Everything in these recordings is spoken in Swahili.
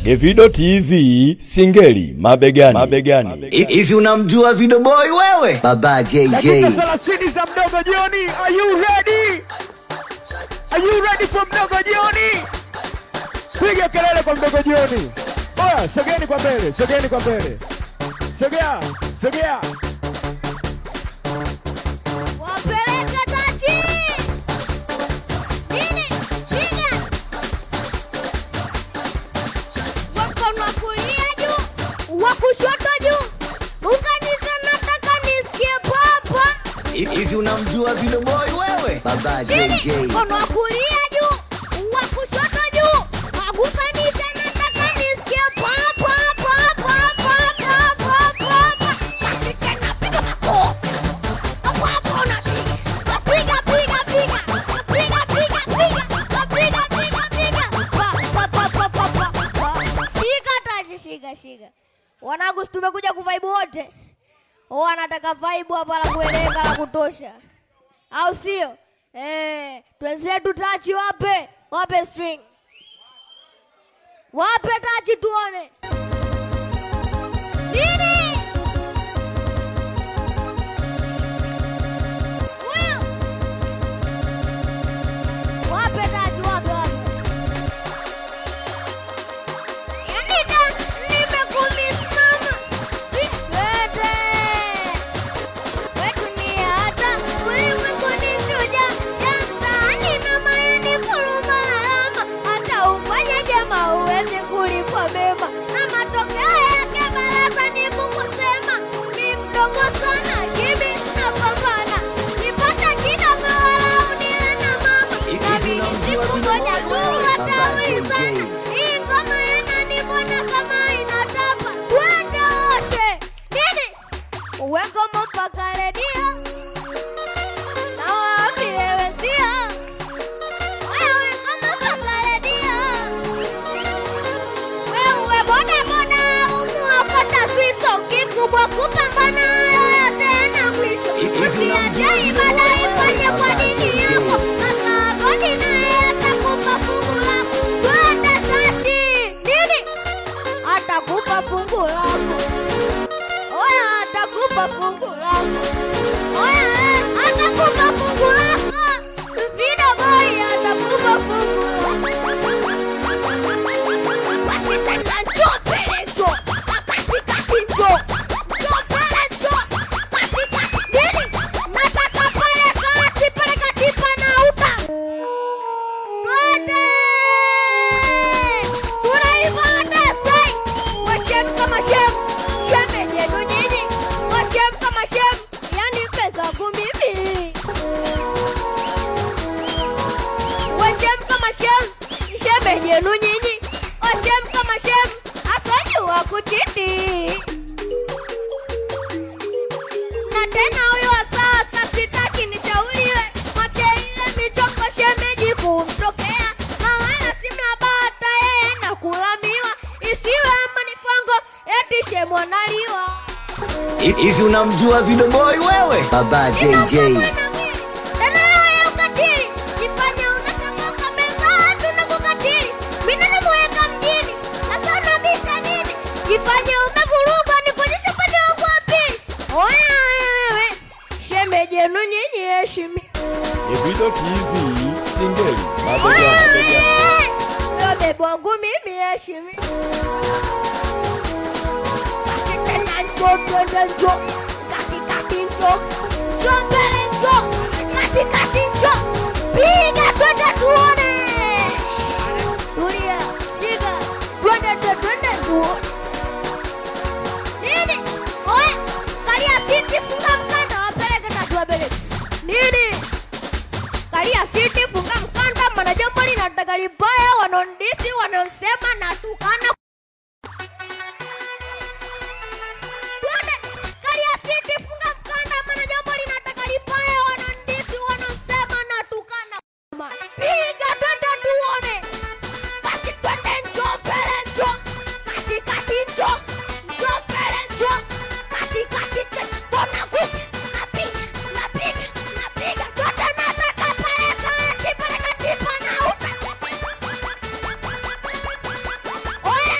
Evido TV Singeli mabegani, mabegani. Hivi unamjua Video Boy wewe? Baba JJ. Dakika thelathini za mdogo jioni. Are you ready? Are you ready for mdogo jioni? Piga kelele kwa mdogo jioni. Oya, sogeni kwa mbele, sogeni kwa mbele. Sogea, sogea. Wapeleka tachi. Nini? Piga. Mkono wa kulia juu, wa kushoto juu. Unganisha nataka nisikie papa. Hivi unamjua Video Boy wewe? Baba Nini? JJ. Mkono wa kulia juu, wa kushoto juu. Unganisha nataka nisikie papa, papa, papa, papa, papa. Basi tena piga makofi. Hapo hapo unapiga. Piga, piga, piga. Piga, piga, piga. Piga, piga, piga. Pa, pa, pa, pa, pa, pa, pa. Shika taji, shika, shika. Wanangu, si tumekuja kuvaibu wote. Oh, anataka vibe hapa la kueleka la kutosha, au sio? Eh, twenzetu tachi, wape wape string, wape tachi tuone nini. Huyo. Wape tachi, wape wape. Yani da, nimekumiss mama. Sikwete. Wetu ni hata, ulimwengu ni shujaa. Ya mtaani mama yani kuruma alama. Hata ufanye jema huwezi kulipwa mema. Na matokeo yake baraza ni kukusema. Ni mdogo sana, gibi napambana. Nipata kidogo walau nile na mama. Nabidi sikungoja tu wataulizana. Hii ngoma inanibona kama inatapa. Twende wote. Nini? Uweko mpaka redio na waambie wenzio. Wewe uweko mpaka redio. Wewe boda boda umuokota swiso kikubwa kupambana yoyote yana mwisho. Usiache ibada ifanye kwa dini yako. Hata godi naye atakupa fungu lako. Twende tachi. Nini? Atakupa fungu lako. Oya atakupa fungu lako. Oya eh, atakupa fungu lako. Video boy atakupa fungu lako. Basi tena njoo mbele njoo. Katikati njoo. Njoo mbele njoo. Katikati. Nini? Nataka pale kati, pale kati panauta. Twende. Tunaivana sai. Washem kama shem. Shem yenu nyinyi. Washem kama shem. Yani pesa mimi. Washem kama shem. Shem yenu nyinyi. Washem kama shem. Asajua kuchiti. Na tena huyo sasa sitaki nishauriwe. Mwache ile michongo shemeji kumtokea. Na wala si mnabata yeye na kulamiwa. Isiwe manifango eti shemo naliwa. Hivi unamjua Video Boy wewe? Baba JJ. Tena leo ya ukatili. Jifanya unasema kamera tunakukatili. Mimi namuweka mjini. Sasa unabisha nini? Jifanye umevuruga nikuonyeshe upande wangu wa pili. Oya wewe. Shemeji yenu nyinyi heshimi. Evido TV Singeli mabegani, mabegani. Huyo bebe wangu mimi heshimi. Basi tena njoo twende njoo. Katikati njoo. Njoo mbele njoo. Katikati njoo. Piga twende tuone. Tulia. Shika. Twende twende twende tuone. Nini? Oya, kalia siti funga mkanda wapeleke tatu wapeleke. Nini? Kalia siti funga mkanda, maana jambo linataka libaya, wanaondisi wanaosema na tukana. Twende, kalia siti funga mkanda, maana jambo linataka libaya, wanaondisi wanaosema na tukana. Piga twende tuone. Basi twende njoo mbele njoo. Katikati njoo. Njoo mbele njoo. Katikati tena. Tunakuja. Napiga, napiga, napiga. Twende nataka pale kati, pale kati panauta. Oya,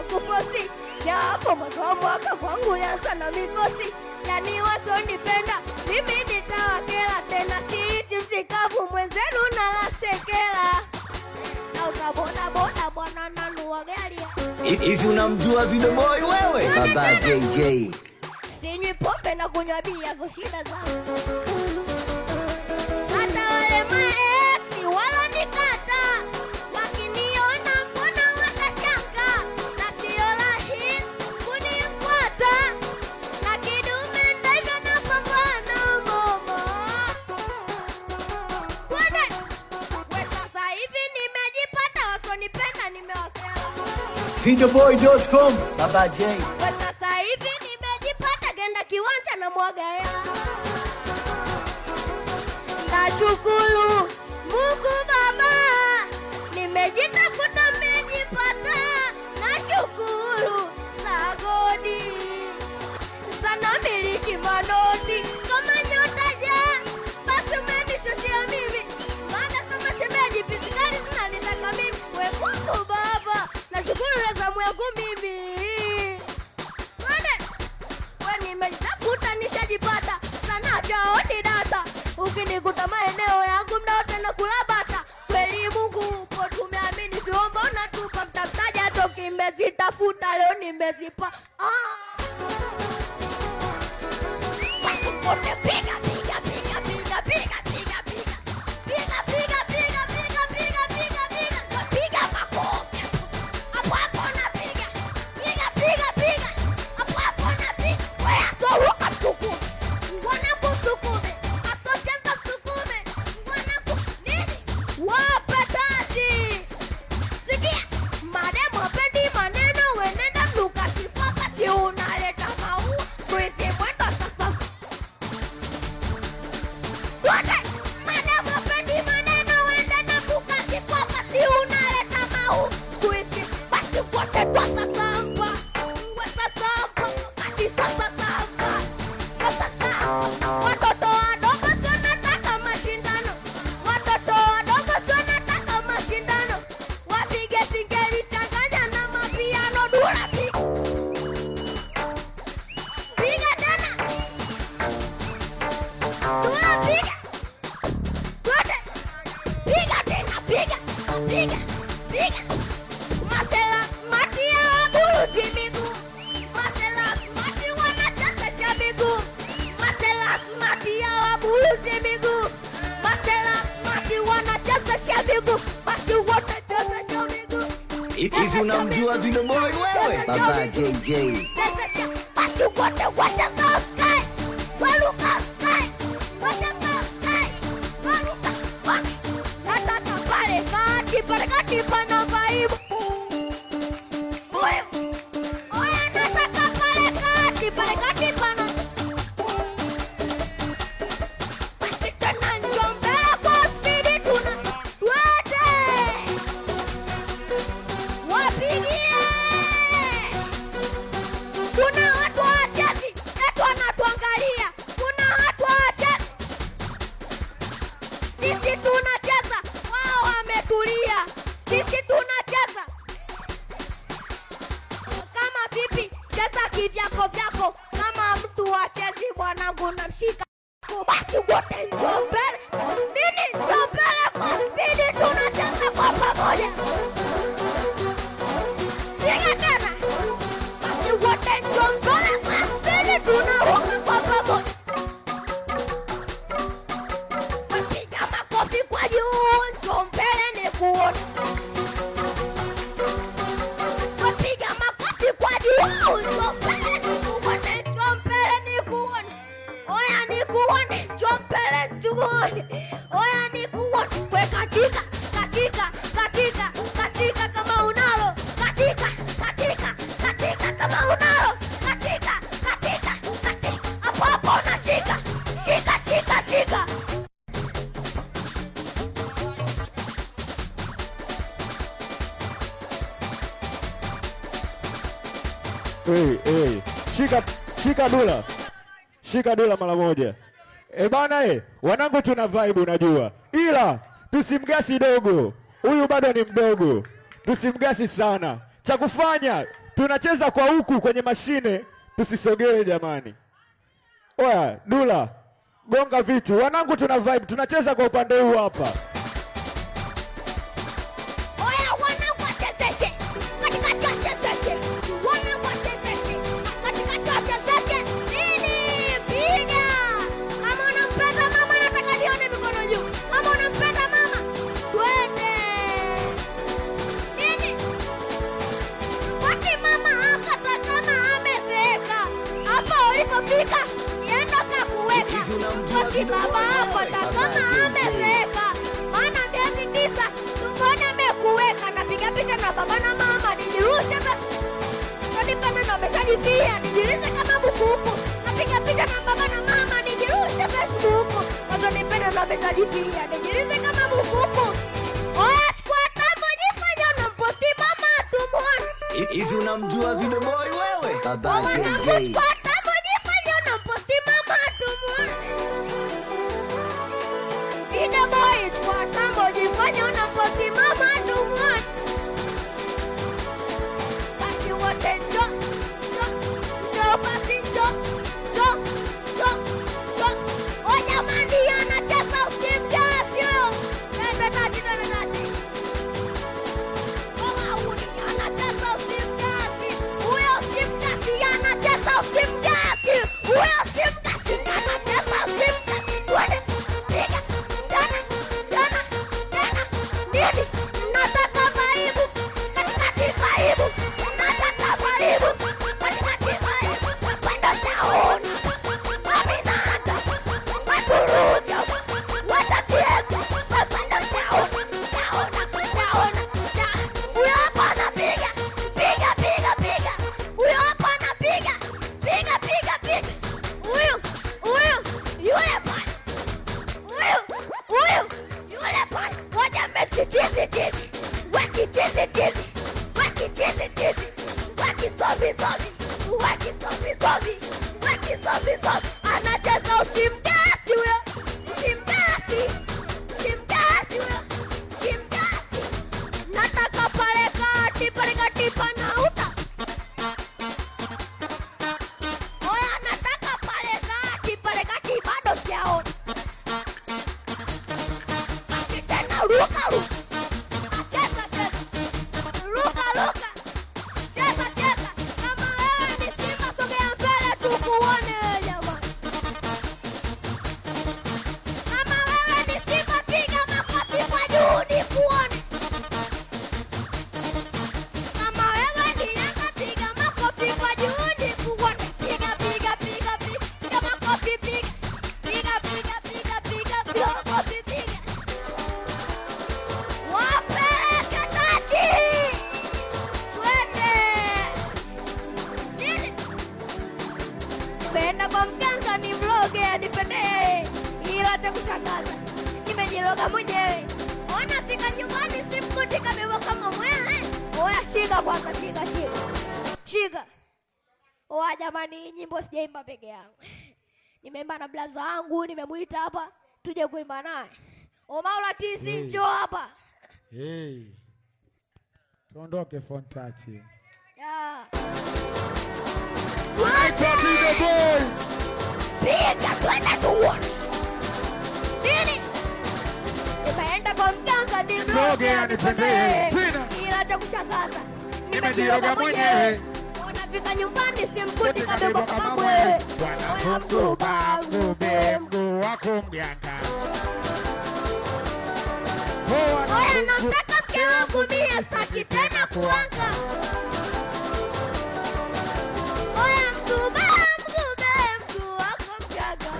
kufosi japo mwanzo wa mwaka kwangu yanza na mikosi yani wasonipenda mimi nitawakela tena siiti msikavu mwenzenu nalasekela na utabodaboda bwana nanua gari Hivi unamjua Vidoboi wewe? Baba JJ. sinywi pombe na kunywa bia zo shida zangu hata wale maeksi walonikata wakiniona mbona watashanga na sio rahisi kunifuata na kidume ndivyo napambana mama Kwani we sasa hivi nimejipata wasonipenda nimewakela Vidoboi.com. Baba J. kwa sasa hivi nimejipata genda kiwanja na mwaga hela nashukuru mungu baba nimejitafuta nimejipata nashukuru sagodi sana miliki manoti kama nyota ja basi umenishushia mimi maana kama shemeji pisikali zinanitaka mimi we mungu baba nashukuru rezamu yangu mimi Twende. we nimejitafuta nishajipata sana jaoni data ukinikuta maeneo yangu mdaote na kulabata kweli mungu upo tumeamini siomba unatupa mtafutaji hata ukimezitafuta leo nimezipa ah. Wote piga piga piga piga piga piga piga piga piga piga piga piga piga piga piga makofi hapo hapo napiga piga piga piga hapo hapo napiga wewe atoroka msukume wanapo msukume asocheza msukume wanapo nini wape tati sikia mademo apendi maneno wenenda mluka kifaka si unaleta maua kwezi mwendo sasa Wote mademo apendi maneno wenenda mluka kifaka si unaleta maua kwezi basi wote twasasamba wasasamba basi sasasamba sasasamba watoto wadogo tunataka mashindano watoto wadogo tunataka mashindano wapige singeli changanya na mapiano dura piga piga tena dura piga Wote piga tena piga piga piga Masela mati ya waburuti miguu Masela mati wanachezesha miguu Masela mati ya waburuti miguu Masela mati wanachezesha miguu Basi wote chezesha miguu Hivi unamjua Vidoboi wewe? Baba JJ. Chezesha basi wote wote sky Waluka sky Wote sky Waluka wote Nataka pale kati pale kati pana vaibu Oya Oya nataka pale kati pale kati pana Basi tena njoo mbele kwa spidi tuna Wote Wapigie kuna watu wachezi etu wanatuangalia kuna watu wachezi sisi tunacheza wao wametulia sisi tunacheza kama vipi cheza kivyako vyako kama mtu wachezi bwanangu namshika basi wote njoo mbele nini njoo mbele kwa spidi tunacheza kwa pamoja piga tena basi wote njoo mbele kwa spidi tunaruka kwa pamoja Wapiga makofi kwa juu, njoo mbele nikuone. Wapiga makofi kwa juu, njoo mbele nikuone, njoo mbele nikuone. Oya nikuone, njoo mbele nikuone. Oya nikuone. We katika, katika, katika, katika kama unalo. Katika, katika, katika kama unalo. Katika, katika, katika. Hapo hapo unashika. Shika, shika, shika. Hey, hey. Shika, shika dula, shika dula mara moja. E bana, e, wanangu tuna vibe unajua, ila tusimgasi dogo, huyu bado ni mdogo, tusimgasi sana. Cha kufanya tunacheza kwa huku kwenye mashine, tusisogee jamani. Oya, Dula, gonga vitu. Wanangu tuna vibe, tunacheza kwa upande huu hapa. Oya, wanangu wachezeshe. Katikati wachezeshe. Wanangu wachezeshe. Katikati wachezeshe. Nini? Piga. Kama unampenda mama, nataka nione mikono juu. Kama unampenda mama, twende. Nini? Wati mama akata kama amezeeka. Hapa ulipofika, nienda kakuweka. Wati baba hapo atakama amezeeka. Maana miezi tisa tumboni amekuweka. Napiga picha na baba na mama, nijirushe basi. Kanipenda na ameshajipia, nijirushe kama bukuku. Napiga picha na baba na mama, nijirushe Facebook. Wakanipenda na ameshajipia, nijirushe kama bukuku. Oya, chukua tambo, jifanye unamposti mama tumuone. Hivi unamjua Video Boy wewe? Baba Wanangu, JJ. chukua tambo, jifanye unamposti mama tumuone. Video boy, chukua tambo, jifanye unamposti mama tumuone. Basi wote njoo, njoo, njoo basi njoo, njoo, njoo, njoo. Oh, jamani, anacheza usimjasi huyo. Twende tati, twende tati. Oh, Mauni, anacheza usimjasi. Huyo usimjasi, anacheza usimjasi. Huyo usimjasi, anacheza usimjasi. Twende, piga, tena, tena, tena. Nini? Nataka karibu, katikati karibu. Nataka karibu, katikati karibu. Kwenda taona, waminata, waturuja, watatieza, kwenda taona, taona, taona, taona. Huyo hapa anapiga, piga, piga, piga. Huyo hapa anapiga, piga, piga, piga. Huyu, huyu, yule pale. Huyu, huyu, yule pale. Ngoja Messi tizi tizi. Weki tizi tizi. Weki tizi tizi. Weki sobi sobi. Weki sobi sobi. Weki sobi sobi. Anacheza usimgasi huyo. Usimgasi. Usimgasi huyo. Usimgasi. Nataka pale kati, pale kati panauta. Oya, nataka pale kati, pale kati bado sijaona. Basi tena ruka ruka. Cheza cheza. Ruka ruka. Cheza cheza. Kama wewe ni Simba sogea mbele tukuone jamani. Kama wewe ni Simba piga makofi kwa juu nikuone. Kama wewe ni Yanga piga makofi kwa juu nikuone. Piga piga piga piga makofi piga. Piga piga piga piga piga makofi piga. Wapeleke taji. Twende. Nini? Nimeenda kwa mganga ni mloge anipendee, ila cha kushangaza nimejiroga mwenyewe. Ona fika nyumbani simkuti kabeba kama mwewe. Oya, shika kwanza, shika shika shika. Oya jamani, hii nyimbo sijaimba peke yangu, nimeimba na blaza wangu, nimemwita hapa tuje kuimba naye. Omaula tisi, njoo hapa Hey. Tuondoke Fontachi. Ya. Tunaitwa Video Boy. piga twende tuone nini nimeenda kwa mganga Mloge nimloge anipendee. anipendee Tena. ila cha kushangaza Nimejiroga mwenyewe. unafika nyumbani simkuti Kuti kabeba kabeba kama kama mwewe mwewe. Bwana mkuba ngube mguu wako mganga. Oh, oya wana- namtaka mke wangu mie staki tena kuanga oya mgube mgube mguu wako mgaga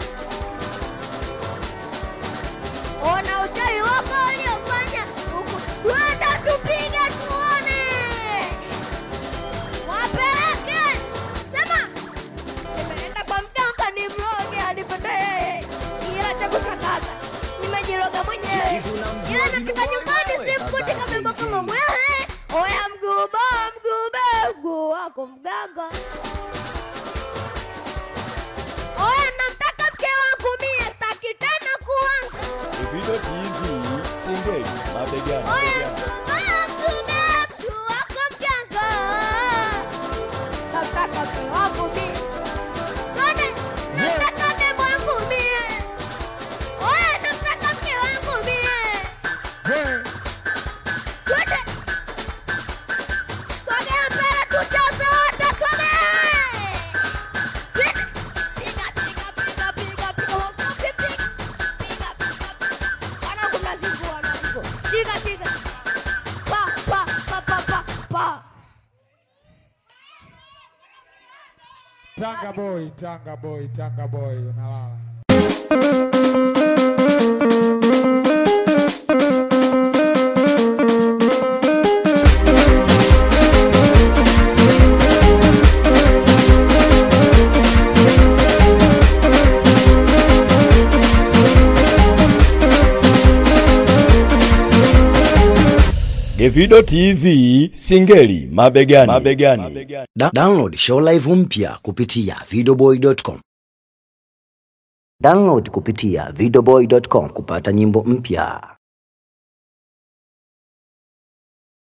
ona uchawi wako uliofanya huku twenda tupige tuone wapeleke sema nimeenda kwa mganga ni mroge anipendee ila cha kushangaza nimejiroga mwenyewe Hivi unamjua ila Video nafika Boy nyumbani wewe? simkuti Baba kabeba JJ. kama mwewe oya mguba mgube mguu wako mganga oya namtaka mke wangu mie staki tena kuanga Davido TV Singeli mabegani. oya mabegani. mguba mgube mguu wako mganga Tanga boy, Tanga boy, Tanga boy, unalala. Gevido TV Singeli mabegani. mabegani. Da download show live mpya kupitia videoboy.com. Download kupitia videoboy.com kupata nyimbo mpya.